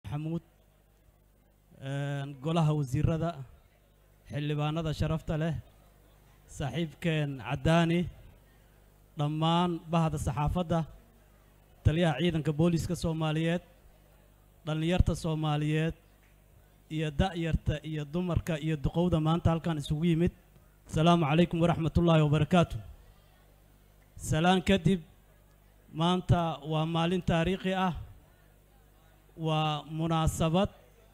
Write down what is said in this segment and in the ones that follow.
maxamuud golaha wasiirada xildhibaanada sharafta leh saaxiibkeen caddaani dhammaan bahda saxaafadda taliyaha ciidanka booliiska soomaaliyeed dhallinyarta soomaaliyeed iyo da'yarta iyo dumarka iyo duqowda maanta halkan isugu yimid asalaamu calaykum waraxmat ullaahi wabarakaatu salaan kadib maanta waa maalin taariikhi ah waa munaasabad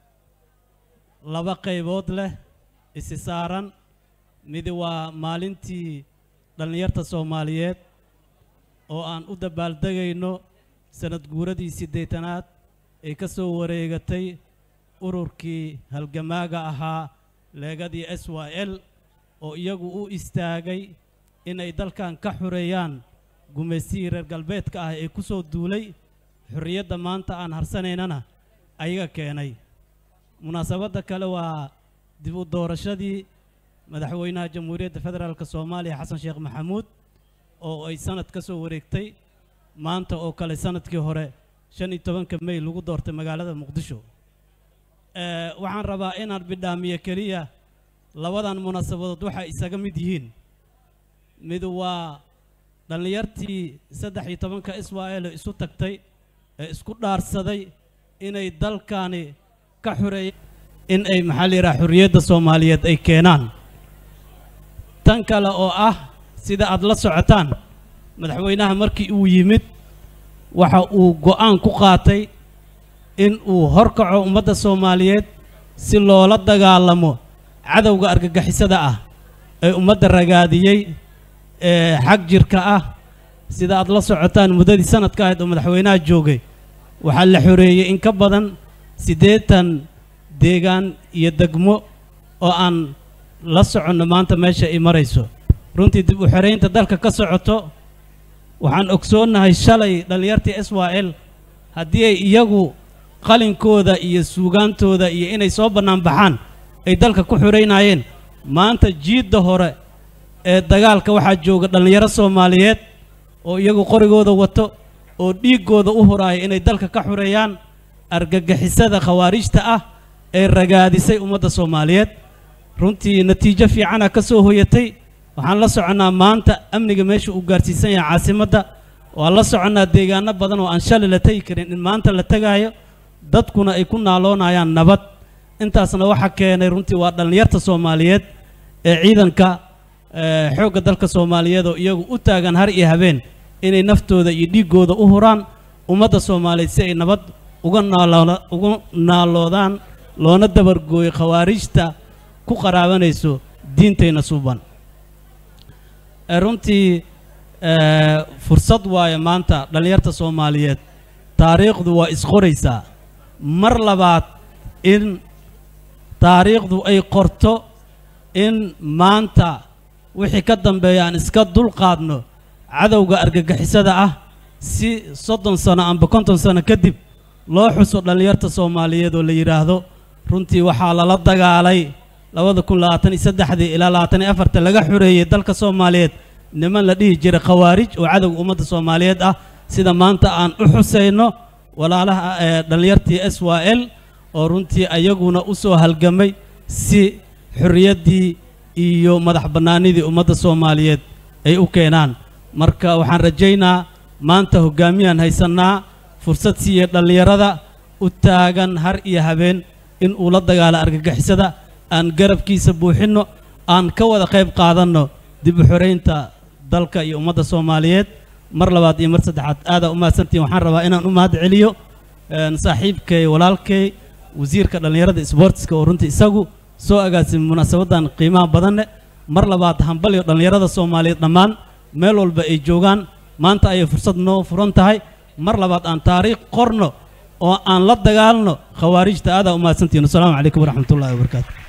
laba qaybood leh isi saaran midi waa maalintii dhallinyarta soomaaliyeed oo aan u dabaaldegayno sanad guuradii siddeetanaad ee ka soo wareegatay ururkii halgamaaga ahaa leegadii s y l oo iyagu u istaagay inay dalkan ka xureeyaan gumaysihii reer galbeedka ah ee ku soo duulay xorriyadda maanta aan harsanaynana ayaga keenay munaasabadda kale waa dib u doorashadii madaxweynaha jamhuuriyadda federaalka soomaaliya xasan sheekh maxamuud oo ay sanad ka soo wareegtay maanta oo kale sanadkii hore shan iyo tobanka mey lagu doortay magaalada muqdisho waxaan rabaa inaan bidhaamiyo keliya labadan munaasabadood waxay isaga mid yihiin mid waa dhallinyartii saddex iyo tobanka israa'eele isu tagtay ee isku dhaarsaday inay dalkani ka xureeyeen in ay maxaa la yidhaha xorriyadda soomaaliyeed ay keenaan tan kale oo ah sida aad la socotaan madaxweynaha markii uu yimid waxa uu go'aan ku qaatay in uu horkaco ummadda soomaaliyeed si loola dagaalamo cadowga argagixisada ah ee ummadda ragaadiyey ee xag jirka ah sida aad la socotaan muddadii sanadka ahayd oo madaxweynaha joogay waxaa la xoreeyey in ka badan siddeetan deegaan iyo degmo oo aan la soconno maanta meesha ay marayso runtii dib u xoreynta dalka ka socoto waxaan ogsoonnahay shalay dhallinyartii s y l haddii ay iyagu qalinkooda iyo suugaantooda iyo inay soo bannaan baxaan ay dalka ku xoraynaayeen maanta jiidda hore ee dagaalka waxaa jooga dhallinyaro soomaaliyeed oo iyagu qorigooda wato oo dhiiggooda u huraaya inay dalka ka xoreeyaan argagixisada khawaarijta ah ee ragaadisay ummadda soomaaliyeed runtii natiijo fiicana ka soo hoyatay waxaan la soconnaa maanta amniga meesha uu gaarsiisan yahay caasimadda waan la soconnaa deegaano badan oo aan shalay la tegi karin in maanta la tegaayo dadkuna ay ku naaloonayaan nabad intaasna waxa keenay runtii waa dhallinyarta soomaaliyeed ee ciidanka xoogga dalka soomaaliyeed oo iyagu u taagan har iyo habeen inay naftooda iyo dhiiggooda u huraan ummadda soomaaliyeed si ay nabad uga naalooda uga naaloodaan loona dabargooyo khawaarijta ku qaraabanayso diintayna suuban runtii fursad waaye maanta dhallinyarta soomaaliyeed taariikhdu waa isqoraysaa mar labaad in taariikhdu ay qorto in maanta wixii ka dambeeya aan iska dulqaadno cadowga argagixisada ah si soddon sano amba konton sano kadib loo xuso dhallinyarta soomaaliyeed oo la yidhaahdo runtii waxaa lala dagaalay labada kun labaatan iyo saddexdii ilaa labaatan iyo afarta laga xoreeyey dalka soomaaliyeed niman la dhihi jiray khawaarij oo cadowga ummadda soomaaliyeed ah sida maanta aan u xusayno walaalaha ee dhallinyartii s y l oo runtii ayaguna u soo halgamay si xorriyaddii iyo madax bannaanidii ummadda soomaaliyeed ay u keenaan marka waxaan rajaynaa maanta hoggaamiyaan haysannaa fursad siiya dhallinyarada u taagan har iyo habeen in uu la dagaalo argagixisada aan garabkiisa buuxinno aan ka wada qayb qaadanno dib u xoraynta dalka iyo ummadda soomaaliyeed mar labaad iyo mar saddexaad aadaa u mahadsantihin waxaan rabaa inaan u mahad celiyo saaxiibkay walaalkay wasiirka dhallinyarada sboortiska oo runtii isagu soo agaasimay munaasabaddan qiimaha badanne mar labaad hambaliyo dhallinyarada soomaaliyeed dhammaan meel walba ay joogaan maanta ayay fursad noo furan tahay mar labaad aan taariikh qorno oo aan la dagaalno khawaarijta aadaa u mahadsantihin wasalaamu calaykum waraxmat ullahi wabarakaatu